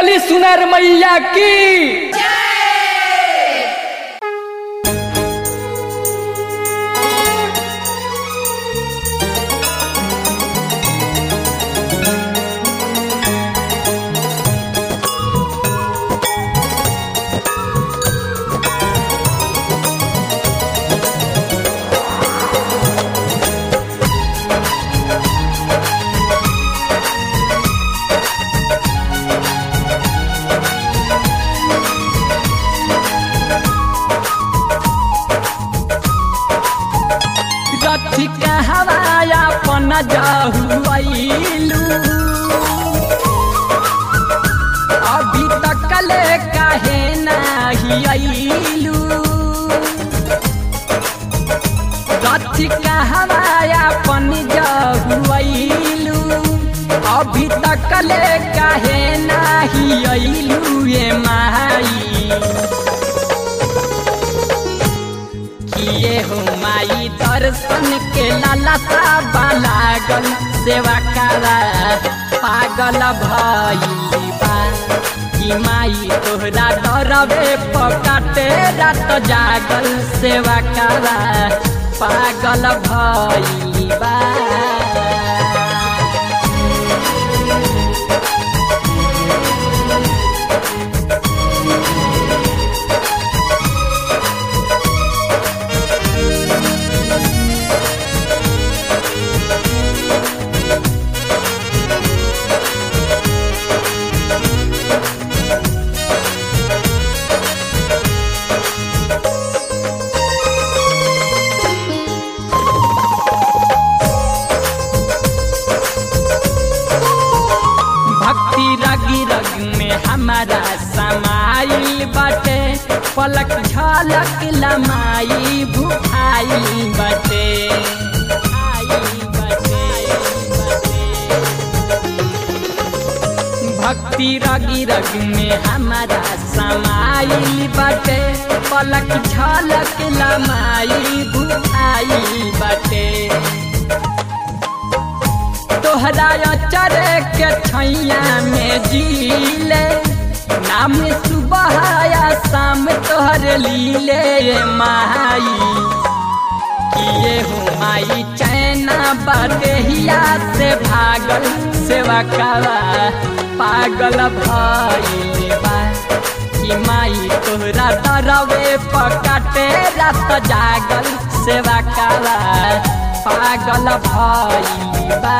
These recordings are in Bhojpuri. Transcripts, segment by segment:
बोली सुनर मैया की रथी कहवाया पन जाहुआइलू अभी तक ले काहे नाही आइलू रथी कहवाया पन जाहुआइलू अभी तक ले काहे नाही आइलू ये माई किए हो माई दर्शन के लालसा लागल सेवा करा पागल भइली बा कि माई तोहरा डरवे पकाटे रात जागल सेवा करा पागल भइली बा भक्ति रगी रग में हमारा समाइल बाटे पलक झलक लमाई भुखाई बाटे आई बाटे, भक्ति रगी रग में हमारा समाइल बाटे पलक झलक लमाई भुखाई बाटे तोहरा चरे के छैया में जीले नाम सुबह या शाम तोहर लीले माई किए हो माई चैना बदेहिया से भागल सेवा करा पागल भइले बा कि माई तोहरा डरवे पकाटे रात जागल सेवा करा पागल भइले बा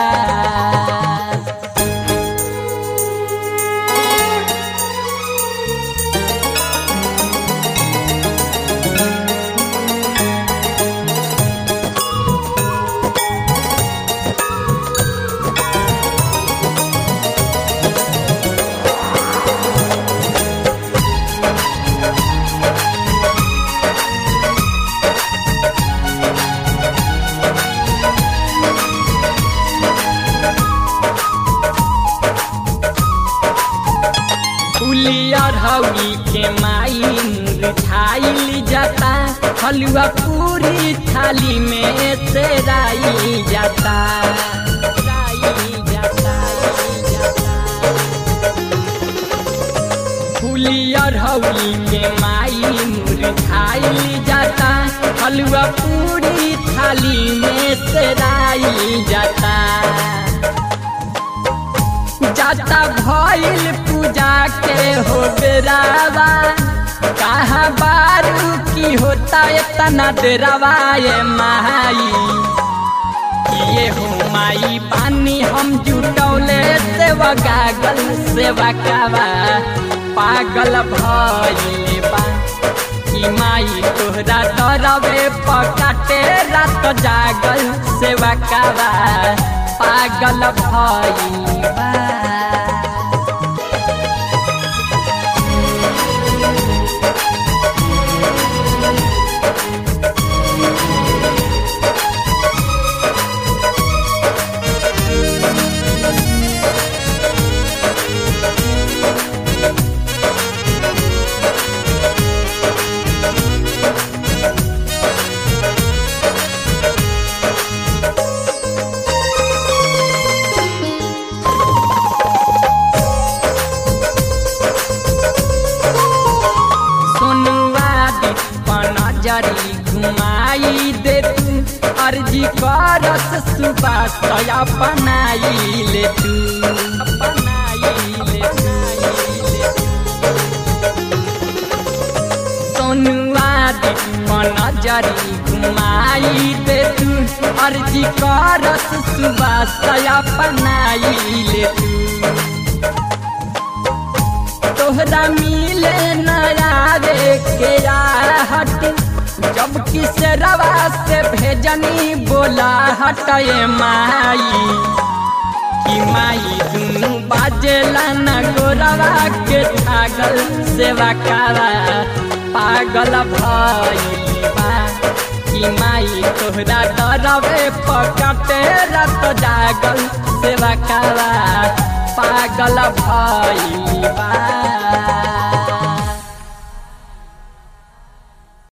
उलियर हौली के माई मुरझाइल जाता हलुआ पूरी थाली में सेराई जाता राई जाता, फुलियर हौली के माई मुरझाइल जाता हलुआ पूरी थाली में सेराई जाता जाता भइल पूजा के हो बेरावा कहा बारू की होता इतना डेरावा ये माई किए हो माई पानी हम जुटौले सेवा गागल सेवा कावा पागल भइले बा कि माई तोहरा डरवे पकाटे रात जागल सेवा कावा पागल भइले बा अर्जी करस सुबास अपनाई ले तू अपनाई ले सोनुआ मन जरी घुमाई दे तू अर्जी करस सुबास अपनाई ले तू तोहरा मिले नया रे के हट जब किस रवा से भेजनी बोला हटे माई कि माई दुनू बाजेला न गोरवा के छागल सेवा कारा पागल भइबा कि माई तोहरा डरवे पकटे रत जागल सेवा कारा पागल भइबा